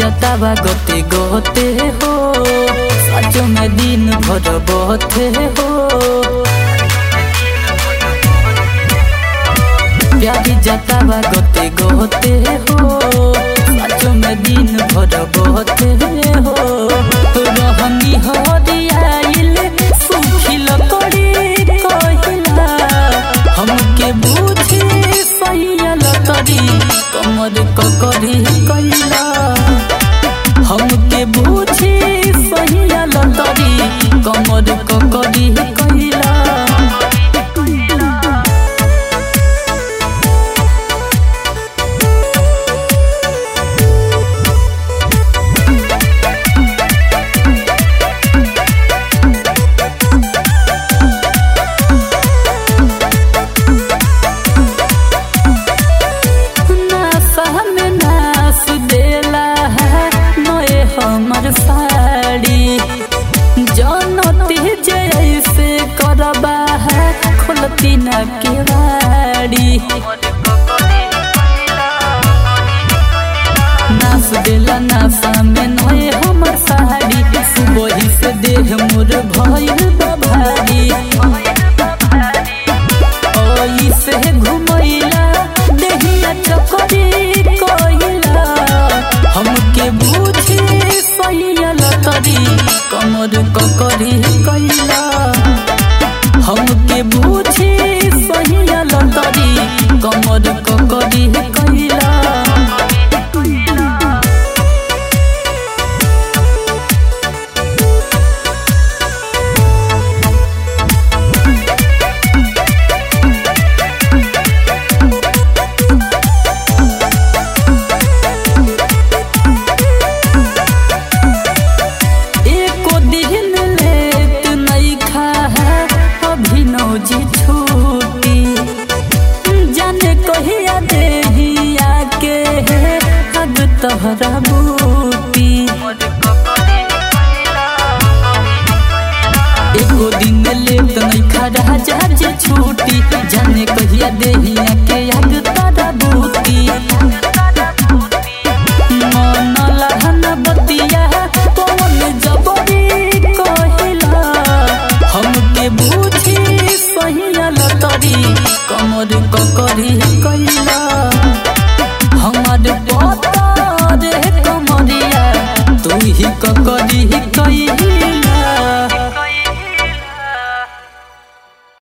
जतावा गते गते हो सचो में दिन भर बहते हो प्यारी जतावा गते गते हो सचो में दिन भर बहते हो रहनी हरियाइल सुखिल करी कहिला हमके बुझी सहियल तरी कमर ककरी कैला हमके बुझी सहियल तरी कमर ककरी कैला नासा में नास देला है नए हमर साड़ी जनती जैसे करबा है खोलती न केवाड़ी नास देला नासा में नए हमर साड़ी सुबह से देह मोर भइल बा भारी ओई से घुमैला देहिया चकरी कहिला हमके बुझी सहियल तरी कमर ककरी कैला हमके बुझी सहियल तरी कमर ककरी कैला एको दिन लेत नहीं खा है अभिनव जी छूटी जाने कहिया देहिया के है हद तहरा बूटी एको दिन लेत नहीं खा राजा जी छूटी जाने कहिया देहिया के याद तारा बूटी मन लहन बतिया कौन जबरी कहिला हमके बुझी सहियल तरी कमर ककरी कैला हमार